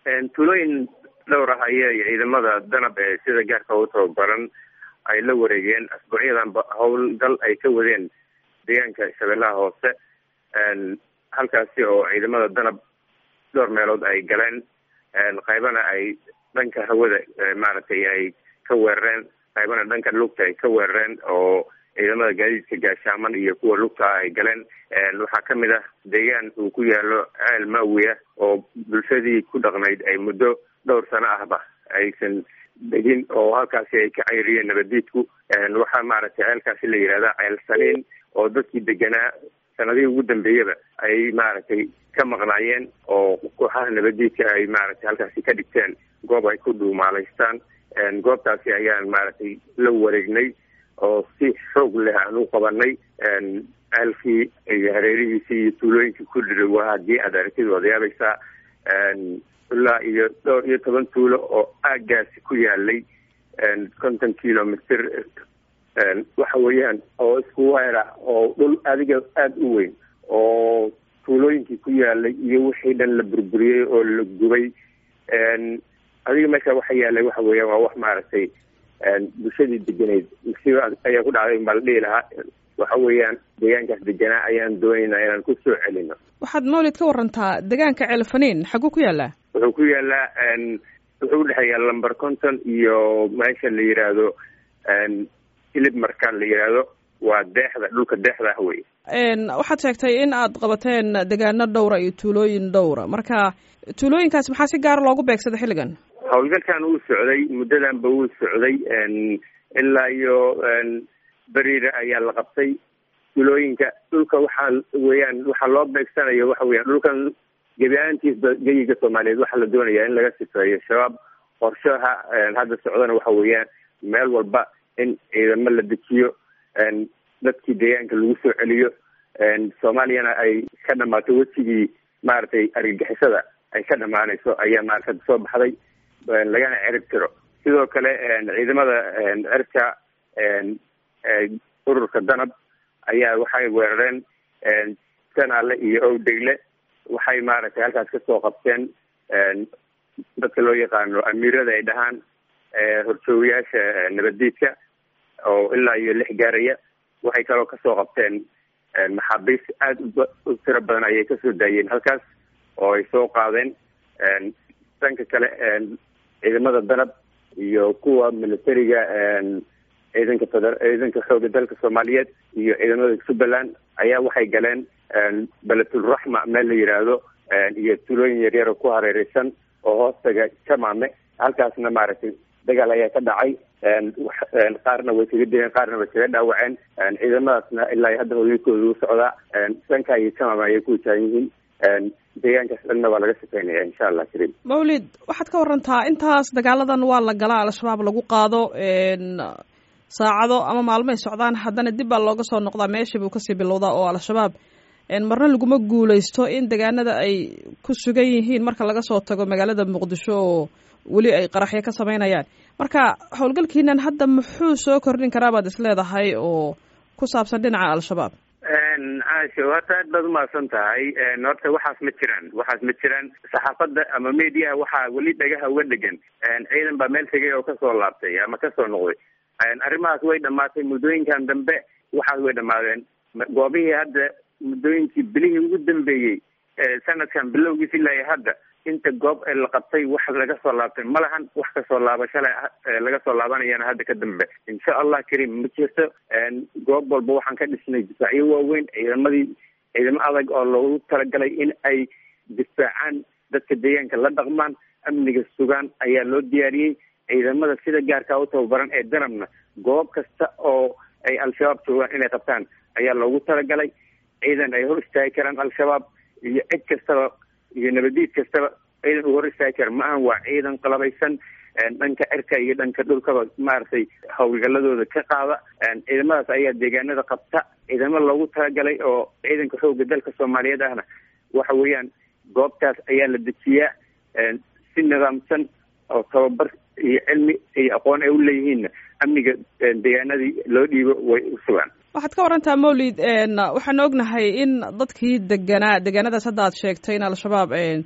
tuulooyin dhowr ah ayay ciidamada danab ee sida gaarka u tababaran ay la wareegeen asbuucyadanba howlgal ay ka wadeen deegaanka shabeellaha hoose halkaasi oo ciidamada danab dhowr meelood ay galeen qaybana ay dhanka hawada maaragtay ay ka weerareen qaybana dhanka lugta ay ka weerareen oo ciidamada gaadiidka gaashaaman iyo kuwa lugta ay galeen waxaa kamid ah deegaan uu ku yaalo ceel maawiya oo bulshadii ku dhaqnayd ay muddo dhowr sano ahba aysan degin oo halkaasi ay ka cayriyeen nabadiidku waxaa maaragtay ceelkaasi la yihahda ceel saliin oo dadkii deganaa sanadihii ugu dambeeyaba ay maaragtay ka maqnaayeen oo kooxaha nabadiidka ay maaragtay halkaasi ka dhigteen goob ay ku dhuumaalaystaan goobtaasi ayaan maaragtay la wareegnay oo si xoog leh aan u qabanay ceelkii iyo hareerihiisii iyo tuulooyinkii ku dhidhowa haddii aad aragtid waad yaabaysaa ilaa iyo dhowr iyo toban tuulo oo aagaasi ku yaalay konton kilomitr waxa weeyaan oo isku weera oo dhul adiga aada u weyn oo tuulooyinkii ku yaalay iyo wixii dhan la burburiyey oo la gubay adiga meesha waxa yaalay waxa weeyaan waa wax maaragtay bulshadii degeneyd musiiba ayaa ku dhacday baa la dhihi lahaa waxa weeyaan deegaankaas deganaa ayaan doonaynaa inaan ku soo celino waxaad mawlid ka warantaa deegaanka ceelfaniin xaguu ku yaalaa wuxuu ku yaalaa wuxuu udhexeeyaa lamber conton iyo meesha la yiraahdo ilib markaan la yihahdo waa deexda dhulka deexda ah wey waxaad sheegtay in aad qabateen degaano dhowra iyo tuulooyin dhowra marka tuulooyinkaas maxaa si gaara loogu beegsaday xilligan howlgalkan wuu socday muddadanba wuu socday ilaa iyo beriira ayaa la qabtay tuulooyinka dhulka waxaa weeyaan waxaa loo beegsanayo waxa weeyaan dhulkan gebi ahaantiisba geyiga soomaaliyeed waxaa la doonaya in laga sifeeyo shabaab qorshaha hadda socdana waxa weeyaan meel walba in ciidamo la dejiyo dadkii deegaanka lagu soo celiyo soomaaliyana ay ka dhamaato wejigii maaragtay argagixisada ay ka dhamaanayso ayaa maarata soo baxday lagana cerib tiro sidoo kale ciidamada cirka ururka danab ayaa waxay weerareen sanaale iyo owdegle waxay maaragtay halkaas kasoo qabteen dadka loo yaqaano amiirada ay dhahaan horjoogayaasha nabaddiidka oo ilaa iyo lix gaaraya waxay kaloo kasoo qabteen maxaabiis aada u tiro badan ayay kasoo daayeen halkaas oo ay soo qaadeen dhanka kale ciidamada danab iyo kuwa militariga ciidanka feder ciidanka xooga dalka soomaaliyeed iyo ciidamada jubbaland ayaa waxay galeen beletulraxma meel la yiraahdo iyo tulooyin yaryaro ku hareereysan oo hoostaga jamaame halkaasna maaragtay dagaal ayaa ka dhacay qaarna way kaga dileen qaarna way kaga dhaawaceen ciidamadaasna ilaa hadda howlgalkooda u socdaa dhanka iyo jamaame ayay ku taagan yihiin deegaankaas dhanna waa laga shaqeynaya insha allah karim mawlid waxaad ka warantaa intaas dagaaladan waa la galaa al-shabaab lagu qaado saacado ama maalmoay socdaan haddana dib baa looga soo noqdaa meeshii buu kasii bilowdaa oo al-shabaab marna laguma guuleysto in deegaanada ay ku sugan yihiin marka laga soo tago magaalada muqdisho oo weli ay qaraxyo ka sameynayaan marka howlgalkiinan hadda muxuu soo kordhin karaa baad is leedahay oo ku saabsan dhinaca al-shabaab caasho horta aad baad umahadsan tahay horta waxaas ma jiraan waxaas ma jiraan saxaafadda ama mediaha waxaa weli dhagaha uga dhegan ciidan baa meel tegay oo kasoo laabtay ama kasoo noqday arrimahaas way dhamaatay muddooyinkan dambe waxaas way dhamaadeen goobihii hadda muddooyinkii bilihii ugu dambeeyey sanadkan bilowgiis ilaa hadda inta goob la qabtay wax laga soo laabtay ma lahan wax kasoo laabashale laga soo laabanayana hadda ka dambe insha allah karim ma jirto goob walba waxaan ka dhisnay difaacyo waaweyn ciidamadii ciidamo adag oo loogu talagalay in ay difaacaan dadka deegaanka la dhaqmaan amniga sugaan ayaa loo diyaariyey ciidamada sida gaarkaa u tababaran ee danabna goob kasta oo ay al-shabaab joogaan inay qabtaan ayaa loogu talagalay ciidan ay hor istaagi karaan al-shabaab iyo cid kastaba iyo nabadiid kastaba ciidan uu hor istaagi kara ma ahan waa ciidan qalabaysan dhanka cirka iyo dhanka dhulkaba maaragtay howlgaladooda ka qaada ciidamadaas ayaa deegaanada qabta ciidamo loogu talagalay oo ciidanka xooga dalka soomaaliyeed ahna waxa weeyaan goobtaas ayaa la dejiyaa si nidaamsan oo tababar iyo cilmi iyo aqoon ay u leeyihiinna amniga deegaanadii loo dhiibo way u sugaan waxaad ka warantaa mawlid waxaan ognahay in dadkii deganaa deegaanadaas hadda aad sheegtay in al-shabaab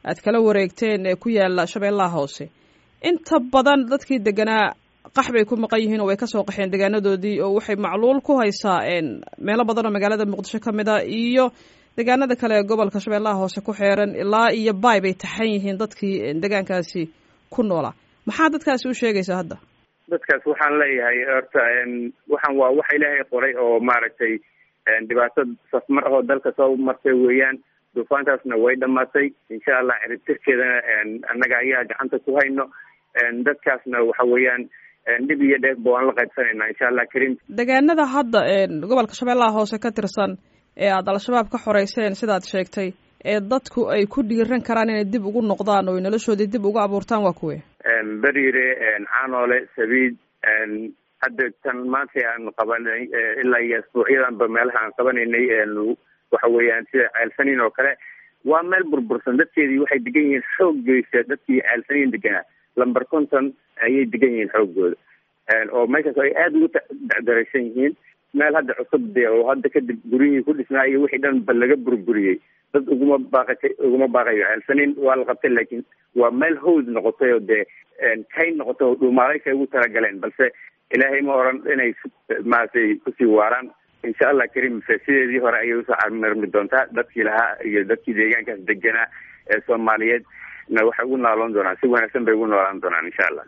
aad kala wareegteen ee ku yaala shabeellaha hoose inta badan dadkii deganaa qax bay ku maqan yihiin oo way kasoo qaxeen degaanadoodii oo waxay macluul ku haysaa meelo badan oo magaalada muqdisho ka mid a iyo degaanada kale ee gobolka shabeellaha hoose ku xeeran ilaa iyo baay bay taxan yihiin dadkii degaankaasi ku noolaa maxaa dadkaasi u sheegaysaa hadda dadkaas waxaan leeyahay horta waxaan waa waxa ilaahay qoray oo maaragtay dhibaato safmar ahoo dalka soo martay weeyaan duufaantaasna way dhamaatay insha allah ciribtirkeedana annaga ayaa gacanta ku hayno dadkaasna waxa weeyaan dhib iyo dheef ba waan la qaybsanaynaa insha allah karim degaanada hadda gobolka shabeellaha hoose ka tirsan ee aada al-shabaab ka xoreyseen sidaad sheegtay ee dadku ay ku dhiiran karaan inay dib ugu noqdaan oo noloshoodii dib ugu abuurtaan waa kuwe beriire caanoole sabiid hadda tan maanta aan qabanay ilaa iyo asbuucyadanba meelaha aan qabanaynay waxa weeyaan sida ceelsaniin oo kale waa meel burbursan dadkeedii waxay degan yihiin xooggeysa dadkii ceelsaniin deganaa lamber conton ayay degan yihiin xooggooda oo meeshaas ay aada ugu daraysan yihiin meel hadda cusub de oo hadda kadib guryihii ku dhisnaa iyo wixii dhan ba laga burburiyey dad uguma baaqatay uguma baaqayo ceelsaniin waa la qabtay laakiin waa meel hawd noqotay oo dee kayn noqotay oo dhuumaalaysa ugu talagaleen balse ilaahay ma oran inay maaragtay kusii waaraan insha allah karim sideedii hore ayay usoo camirmi doontaa dadkii lahaa iyo dadkii deegaankaas deganaa ee soomaaliyeed na waxay ugu nooloon doonaan si wanaagsan bay ugu noolaan doonaan insha allah